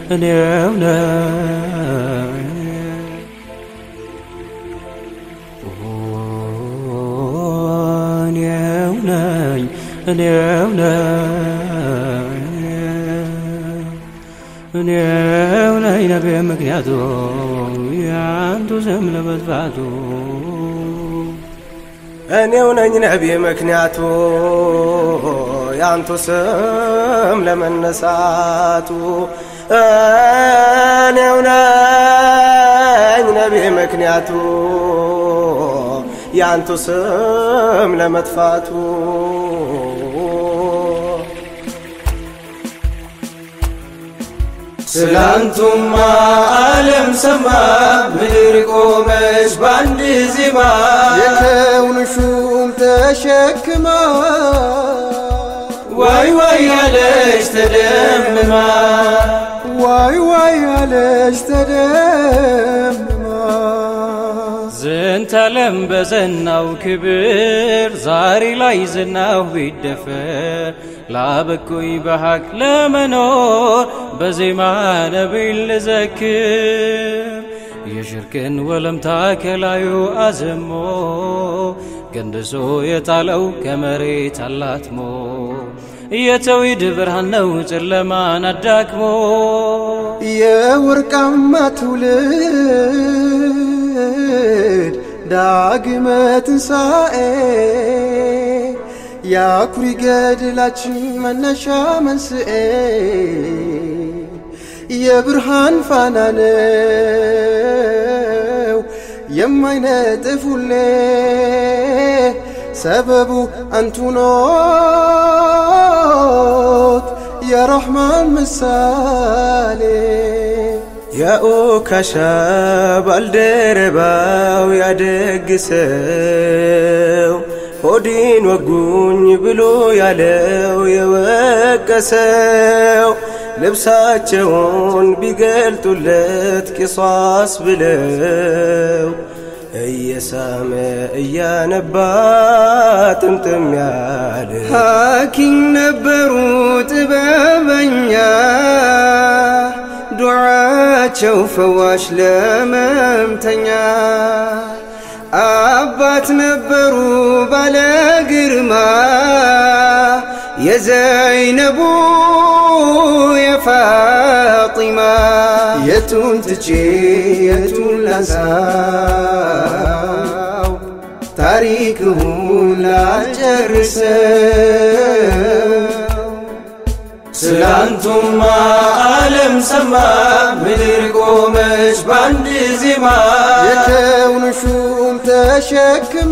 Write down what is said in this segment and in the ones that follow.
እኔው ነኝ እኔው ነኝ እኔው ነኝ እኔው ነኝ ነቢ ምክንያቱ ያንቱ ስም ለመጥፋቱ እኔው ነኝ ነቢ ምክንያቱ ያንቱ ስም ለመነሳቱ እኔው ነኝ ነቢ ምክንያቱ ያንቱ ስም ለመጥፋቱ ስላንቱማ ዓለም ሰማ ምድር ቆመች በአንድ ዜማ የከውን ሹም ተሸክማ ዋይ ዋይ ያለች ተደምማ ዋይ ዋይ አለች ተደምማ ዝንተ ዓለም በዘናው ክብር ዛሬ ላይ ዝናው ቢደፈር ላበቁኝ በሐቅ ለመኖር በዜማ ነቢይን ልዘክር የሽርክን ወለምታ ከላዩ አዘሞ ገንድሶ የጣለው ከመሬት አላትሞ የተውሂድ ብርሃን ነው ጨለማን አዳክሞ የወርቃማ ትውልድ ዳግመ ትንሣኤ የአኩሪ ገድላችን መነሻ መንስኤ የብርሃን ፋና ነው የማይነጥፍ ሁሌ ሰበቡ አንቱ ኖት የረሕማን ምሳሌ የኡካሻ ባልደረባው ያደግሰው ሆዲን ወጉኝ ብሎ ያለው የወቀሰው ልብሳቸውን ቢገልጡለት ቂሷስ ብለው እየሳመ እያነባ ጥምጥም ያለ ሐኪም ነበሩ ጥበበኛ ዱዓቸው ፈዋሽ ለመምተኛ አባት ነበሩ ባለ ግርማ የዘይነቡ የፋጢማ የቱን ትቼ የቱን ላንሳው ታሪክሁን ላልጨርሰው ስላንቱማ ዓለም ሰማ ምድር ቆመች በአንድ ዜማ የከውን ሹም ተሸክማ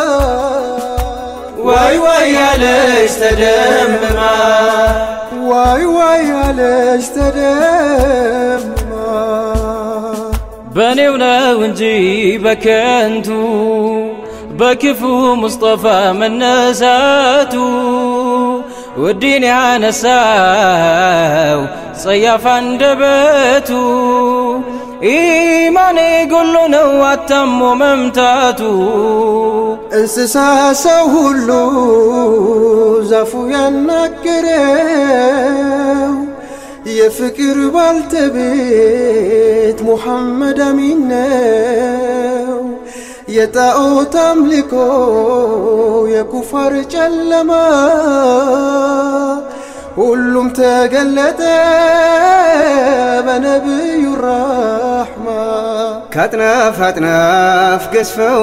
ዋይ ዋይ ያለች ተደምማ ዋይ ዋይ አለች ተደምማ በእኔው ነው እንጂ በከንቱ በክፉ ሙስጠፋ መነሳቱ ውዲን ያነሳው ጸያፍ አንደበቱ ኢማኔ ጎሎ ነው አታሞ መምታቱ እንስሳ ሰው ሁሉ ዛፉ ያናገረው የፍቅር ባልተቤት ሙሐመድ አሚን ነው። የጣዖት አምልኮ የኩፋር ጨለማ ሁሉም ተገለጠ በነቢዩ ራሕማ ከአጥናፍ አጥናፍ ገዝፈው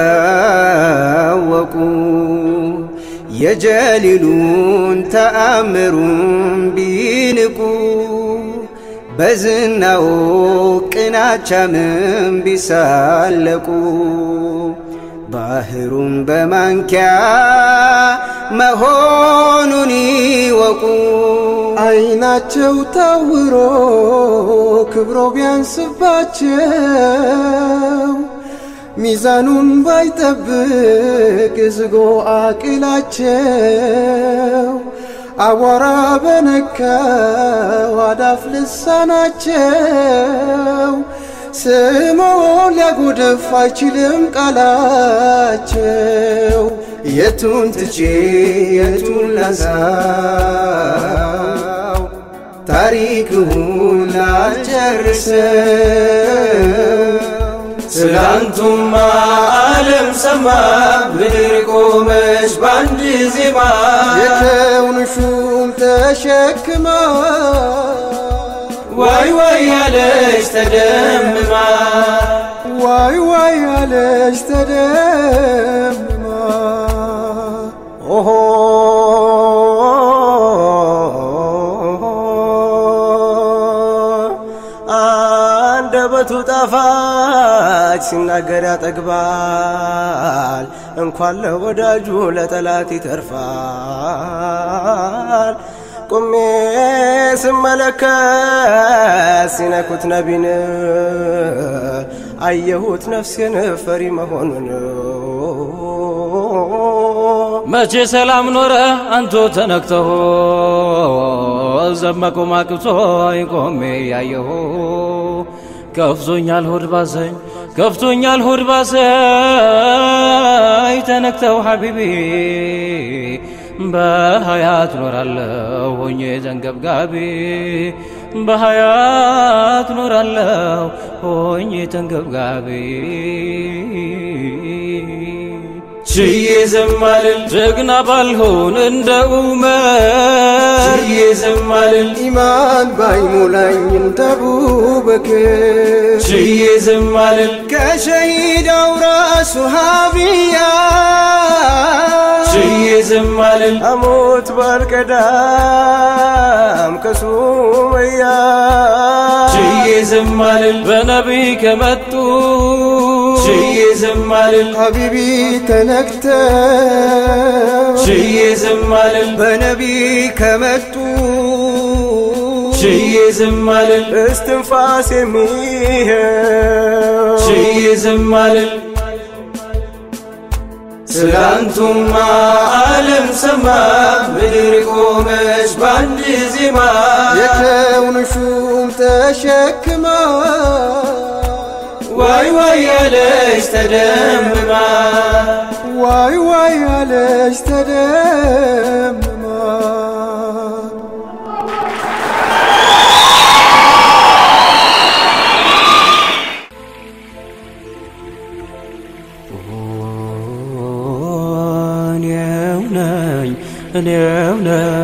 ቢታወቁ የጀሊሉን ተአምሩን ቢንቁ በዝናው ቅናቻምን ቢሳለቁ ባህሩን በማንኪያ መሆኑን ይወቁ። አይናቸው ታውሮ ክብሮ ቢያንስባቸው ሚዛኑን ባይጠብቅ ዝጎ አቅላቸው አቧራ በነካው አዳፍ ልሳናቸው ስሞ ሊያጎድፍ አይችልም ቃላቸው። የቱን ትቼ የቱን ላንሳው ታሪክውን ላልጨርሰው ስላንቱማ ዓለም ሰማ ምድር ቆመች በአንድ ዜማ የከውን ሹም ተሸክማ ዋይ ዋይ ያለች ተደምማ ዋይ ዋይ አለች ተደምማ ኦሆ አንደበቱ ጣፋጭ ሲናገር ያጠግባል፣ እንኳን ለወዳጁ ለጠላት ይተርፋል። ቁሜ ስመለከት ሲነኩት ነቢን አየሁት ነፍሴን ፈሪ መሆኑን መቼ ሰላም ኖረ አንቶ ተነክተው ዘመቁ ማቅብቶ ቆሜ ያየሁ ከፍቶኛል ሆድ ባሰኝ ከፍቶኛል ሆድ ባሰኝ ተነክተው ሐቢቢ በሀያት ኖራለሁ ሆኜ ተንገብጋቢ በሀያት ኖራለሁ ሆኜ ተንገብጋቢ ችዬ ዘማልል ጀግና ባልሆን እንደ ኡመር ችዬ ዘማልል ኢማን ባይሞላኝ እንደ አቡበክር ችዬ ዘማልል ከሸሂዳው ራሱ ሀቢያ ችዬ ዘማልል አሞት ባልቀዳም ከሱመያ ችዬ ዘማልል በነቢይ ከመጡ ችዬ ዘማልል ሀቢቢ ተነክተው ችዬ ዘማልል በነቢ ከመጡ ችዬ ዘማልል እስትንፋስ የሚሄው ችዬ ዘማልል ስላንቱማ ዓለም ሰማ ምድር ቆመች በአንድ ዜማ የከውን ሹም ተሸክማ ዋይ ዋይ ያለች ተደምማ ዋይ ዋይ አለች ተደምማ እኔው ነኝ እኔው ነኝ